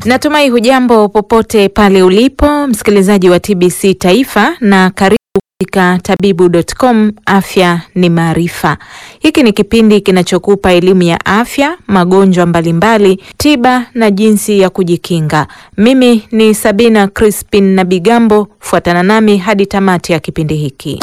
Natumai hujambo popote pale ulipo msikilizaji wa TBC Taifa na karibu katika tabibu.com. Afya ni maarifa. Hiki ni kipindi kinachokupa elimu ya afya, magonjwa mbalimbali, tiba na jinsi ya kujikinga. Mimi ni Sabina Crispin na Bigambo, fuatana nami hadi tamati ya kipindi hiki.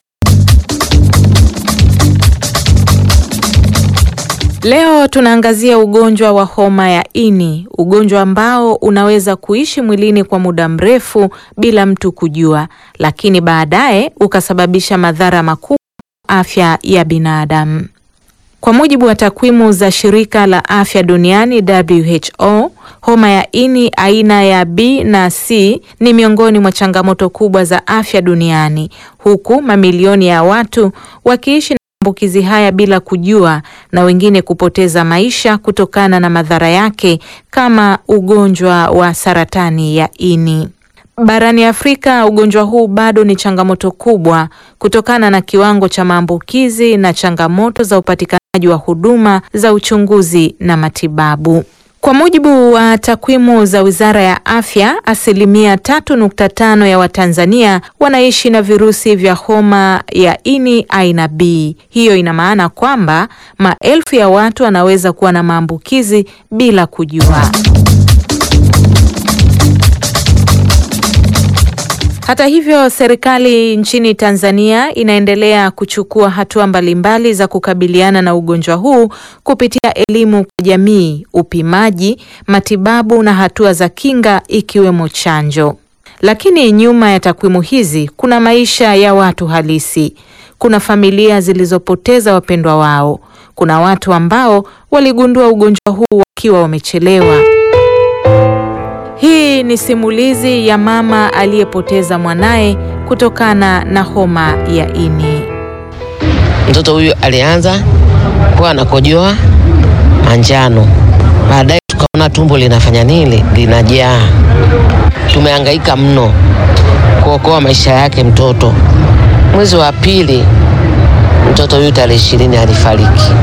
Leo tunaangazia ugonjwa wa homa ya ini, ugonjwa ambao unaweza kuishi mwilini kwa muda mrefu bila mtu kujua, lakini baadaye ukasababisha madhara makubwa afya ya binadamu. Kwa mujibu wa takwimu za Shirika la Afya Duniani WHO, homa ya ini aina ya B na C ni miongoni mwa changamoto kubwa za afya duniani, huku mamilioni ya watu wakiishi maambukizi haya bila kujua na wengine kupoteza maisha kutokana na madhara yake kama ugonjwa wa saratani ya ini. Barani Afrika, ugonjwa huu bado ni changamoto kubwa kutokana na kiwango cha maambukizi na changamoto za upatikanaji wa huduma za uchunguzi na matibabu. Kwa mujibu wa takwimu za Wizara ya Afya, asilimia tatu nukta tano ya Watanzania wanaishi na virusi vya homa ya ini aina B. Hiyo ina maana kwamba maelfu ya watu wanaweza kuwa na maambukizi bila kujua. Hata hivyo, serikali nchini Tanzania inaendelea kuchukua hatua mbalimbali za kukabiliana na ugonjwa huu kupitia elimu kwa jamii, upimaji, matibabu na hatua za kinga ikiwemo chanjo. Lakini nyuma ya takwimu hizi kuna maisha ya watu halisi. Kuna familia zilizopoteza wapendwa wao. Kuna watu ambao waligundua ugonjwa huu wakiwa wamechelewa. Hii ni simulizi ya mama aliyepoteza mwanaye kutokana na homa ya ini. Mtoto huyu alianza kuwa anakojoa manjano, baadaye tukaona tumbo linafanya nini, linajaa. Tumehangaika mno kuokoa maisha yake mtoto. Mwezi wa pili mtoto huyu tarehe ishirini alifariki.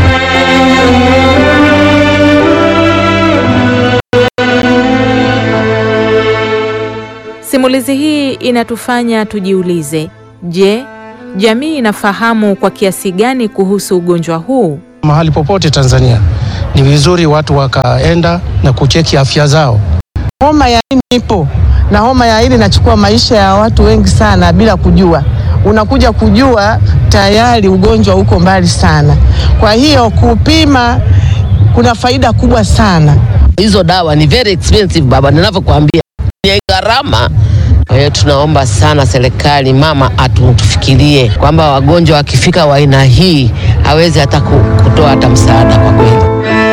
Simulizi hii inatufanya tujiulize, je, jamii inafahamu kwa kiasi gani kuhusu ugonjwa huu? Mahali popote Tanzania ni vizuri watu wakaenda na kucheki afya zao. Homa ya ini ipo na homa ya ini inachukua maisha ya watu wengi sana bila kujua. Unakuja kujua tayari ugonjwa uko mbali sana. Kwa hiyo kupima kuna faida kubwa sana. Hizo dawa ni very expensive baba, ninavyokuambia ni gharama. Kwa hiyo tunaomba sana serikali mama atufikirie kwamba wagonjwa wakifika wa aina hii hawezi hata kutoa hata msaada kwa kweli.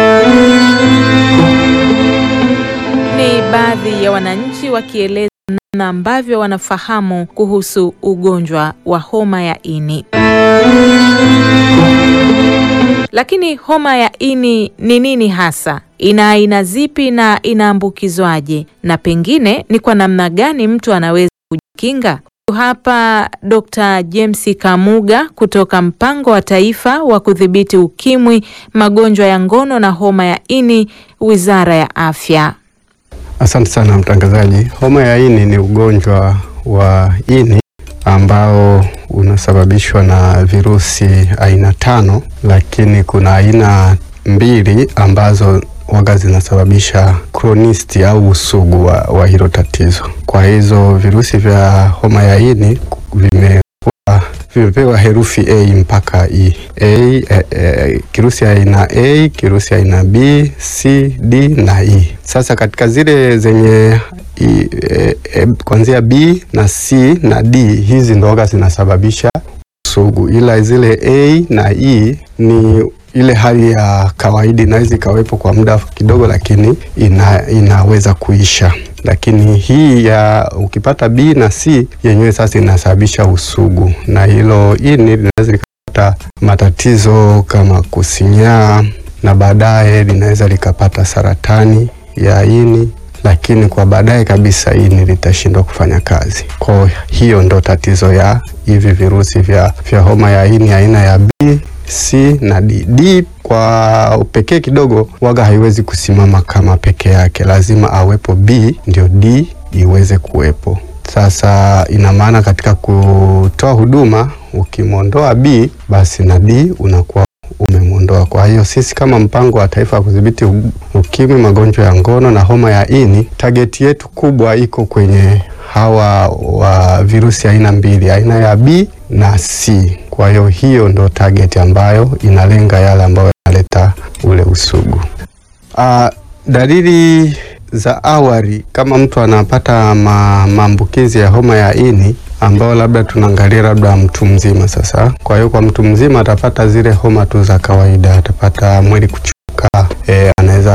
Ni baadhi ya wananchi wakieleza namna ambavyo wanafahamu kuhusu ugonjwa wa homa ya ini. Lakini homa ya ini ni nini hasa? Ina aina zipi na inaambukizwaje? Na pengine ni kwa namna gani mtu anaweza kujikinga? Hapa Dr. James Kamuga kutoka Mpango wa Taifa wa Kudhibiti Ukimwi, Magonjwa ya Ngono na Homa ya Ini, Wizara ya Afya. Asante sana mtangazaji. Homa ya ini ni ugonjwa wa ini ambao unasababishwa na virusi aina tano, lakini kuna aina mbili ambazo waga zinasababisha kronisti au usugu wa, wa hilo tatizo. Kwa hizo virusi vya homa ya ini vimekuwa vimepewa herufi A mpaka E. A, e, e, kirusi aina A, kirusi aina B, C, D na E. Sasa katika zile zenye e, e, kuanzia B na C na D hizi ndo waga zinasababisha usugu, ila zile A na E ni ile hali ya kawaida inaweza ikawepo kwa muda kidogo, lakini ina, inaweza kuisha. Lakini hii ya ukipata B na C yenyewe sasa inasababisha usugu, na hilo ini linaweza likapata matatizo kama kusinyaa, na baadaye linaweza likapata saratani ya ini, lakini kwa baadaye kabisa ini litashindwa kufanya kazi. Kwa hiyo ndo tatizo ya hivi virusi vya, vya homa ya ini aina ya B C na D. D kwa pekee kidogo waga haiwezi kusimama kama peke yake, lazima awepo B ndio D iweze kuwepo. Sasa ina maana katika kutoa huduma ukimwondoa B basi na D unakuwa umemwondoa. Kwa hiyo sisi kama mpango wa taifa wa kudhibiti ukimwi, magonjwa ya ngono na homa ya ini, tageti yetu kubwa iko kwenye hawa wa virusi aina mbili, aina ya B na C. Kwa hiyo hiyo ndo target ambayo inalenga yale ambayo yanaleta ule usugu. Uh, dalili za awali kama mtu anapata ma, maambukizi ya homa ya ini ambao labda tunaangalia labda mtu mzima sasa. Kwa hiyo kwa mtu mzima atapata zile homa tu za kawaida, atapata mwili kuchuka, e, anaweza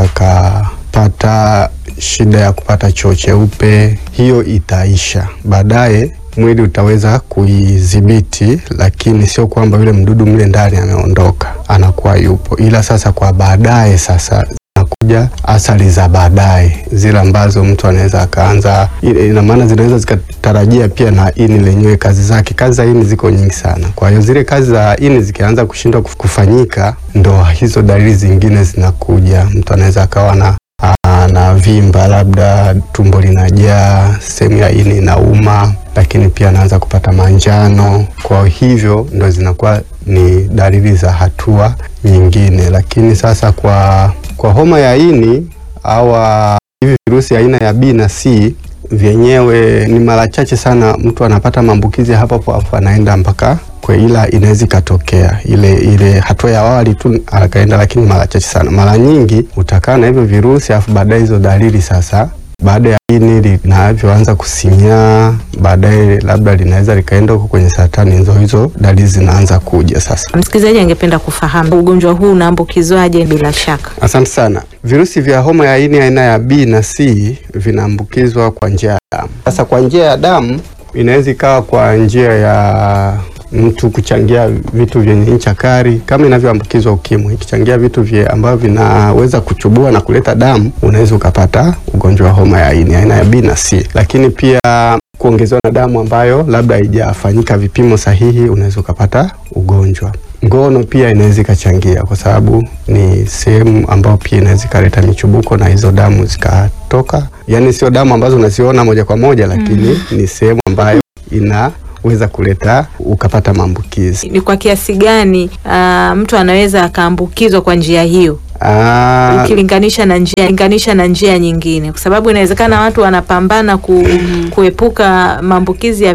akapata shida ya kupata choo cheupe, hiyo itaisha baadaye mwili utaweza kuidhibiti, lakini sio kwamba yule mdudu mle ndani ameondoka, anakuwa yupo, ila sasa kwa baadaye sasa zinakuja athari za baadaye zile ambazo mtu anaweza akaanza, ina maana zinaweza zikatarajia pia na ini lenyewe kazi zake. Kazi za ini ziko nyingi sana, kwa hiyo zile kazi za ini zikianza kushindwa kufanyika, ndo hizo dalili zingine zinakuja. Mtu anaweza akawa na na vimba, labda tumbo linajaa, sehemu ya ini inauma, lakini pia anaanza kupata manjano. Kwa hivyo ndo zinakuwa ni dalili za hatua nyingine. Lakini sasa kwa, kwa homa ya ini au hivi virusi aina ya B na C vyenyewe ni mara chache sana mtu anapata maambukizi hapo hapo anaenda mpaka kwa, ila inaweza ikatokea ile ile hatua ya awali tu akaenda, lakini mara chache sana. Mara nyingi utakaa na hivyo virusi afu baadaye hizo dalili sasa baada ya ini linavyoanza kusinyaa, baadaye labda linaweza likaenda huko kwenye saratani, hizo hizo dalili zinaanza kuja sasa. Msikilizaji angependa kufahamu ugonjwa huu unaambukizwaje? Bila shaka, asante sana. Virusi vya homa ya ini aina ya B na C vinaambukizwa kwa njia ya damu. Sasa kwa njia ya damu inaweza ikawa kwa njia ya mtu kuchangia vitu vyenye ncha kali kama inavyoambukizwa ukimwi. Ikichangia vitu vye ambavyo vinaweza kuchubua na kuleta damu, unaweza ukapata ugonjwa wa homa ya ini aina ya B na C. Lakini pia kuongezewa na damu ambayo labda haijafanyika vipimo sahihi, unaweza ukapata ugonjwa. Ngono pia inaweza ikachangia, kwa sababu ni sehemu ambayo pia inaweza ikaleta michubuko na hizo damu zikatoka, yaani sio damu ambazo unaziona moja kwa moja, lakini mm, ni sehemu ambayo ina weza kuleta ukapata maambukizi. Ni kwa kiasi gani uh, mtu anaweza akaambukizwa kwa njia hiyo Ah, ukilinganisha na njia linganisha na njia nyingine, kwa sababu inawezekana watu wanapambana ku, kuepuka maambukizi ya